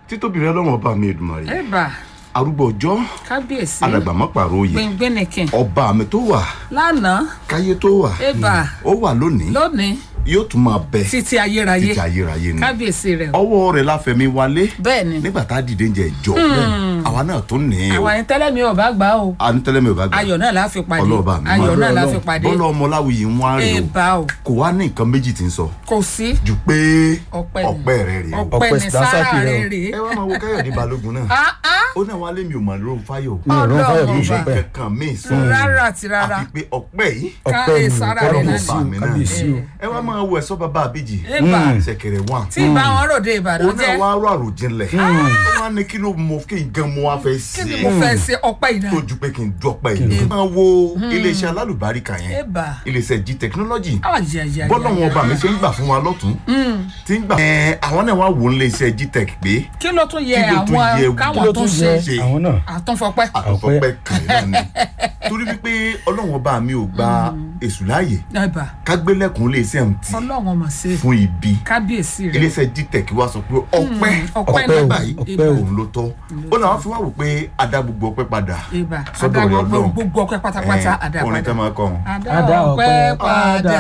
títóbi rẹ lọ́wọ́ ọba mi Èdùmàrè ẹ̀bà arúgbó ọjọ́ kábíyèsí alàgbà má pààrọ̀ òye gbẹngbẹnìkìn ọba mi tó wà lánàá káyé tó wà ẹ̀bà ó wà lónìí lónìí yóò tún máa bẹ títí ayérayé títí ayérayé ni kábíyèsí rẹ o ọwọ́ rẹ̀ láfẹ̀mí wálé bẹ́ẹ̀ ni nígbà tá a dìde ń jẹ ìjọ àwa náà tó ní o àwọn ẹni tẹ́lẹ̀ mi ò bá gbà o anítẹ́lẹ́mẹ̀ ò bá gbà ayọ̀ náà la fi pàdé ọlọ́ọ̀bà mi ayọ̀ náà la Ọlọ́run. fi pàdé bọ́lá ọmọláwìyí ń wá rè o ẹ̀bà o kò wá ní nǹkan méjì tí ń sọ kò sí ju pé ọpẹ́ ni ọpẹ́ rẹ̀ rè o ọpẹ́ Ọpẹ́ ní Dànsákì sára rẹ rẹ o. rèé ẹ wá máa wo káyọ̀dé balógun náà Ah, ah, ó náà wá lé mi ò mọ̀ lóun fáyọ̀ mi ò rán fáyọ̀ bí Ọlọ́run ìṣe ọba. bẹ́ẹ̀ kankan míì sọ rárá àti rárá àfi pé ọpẹ́ yìí ká ọpẹ́ ẹ mi sára rẹ náà kábíyèsí mi o náà. kábíyèsí o ẹ wá máa wo ẹ̀sọ́ bàbá àbíjì ẹ̀bà ṣẹ̀kẹ̀rẹ̀ wà tí ìbá wọn ròde ìbàdàn ó náà jẹ́ wá rọ àròjinlẹ̀ ó wá ní kí ló mọ kí n gan mo wá fẹ́ kí ni sí mo fẹ́ ṣe ọpẹ́ yìí tó náà ju pé kí n dọ́pẹ́ yìí máa wo iléeṣẹ́ alálùbáríkà yẹn ẹ̀bà iléeṣẹ́ g technology ayayaya bọ́lá wọn ọba mi ṣe ń gbà fún wa lọ́tún tí ń gbà ẹ àwọn náà wá wò ó iléeṣẹ́ g tech pé kí ló tún yẹ Kí ló tún yẹ àwọn wò? kí káwọn ló tún tún ṣe yẹ ṣe. àwọn náà àtúnfọpẹ́ àtọ̀fọ́pẹ́ kan náà ni torí wípé ọlọ́run ọba mi ò gba èṣù láàyè ẹ̀bà kágbélẹ̀kùn iléeṣẹ́ ń tì ọlọ́run ọmọ ṣe fún ibi kábíyèsí rẹ iléeṣẹ́ g tech wá sọ pé ọpẹ́ ọpẹ́ ọpẹ́ o, báyìí ọpẹ́ o. òun ló tọ́ ó náà wọ́n fi wá wò pé adá gbogbo ọpẹ́ padà ẹ̀bà sọ́dọ̀ rẹ̀ adágbọ́ ọlọ́run gbogbo ọpẹ́ pátápátá Ẹ, orin àdàpadà tẹ́ máa kọ́ wọn. àdá ọpẹ́ padà.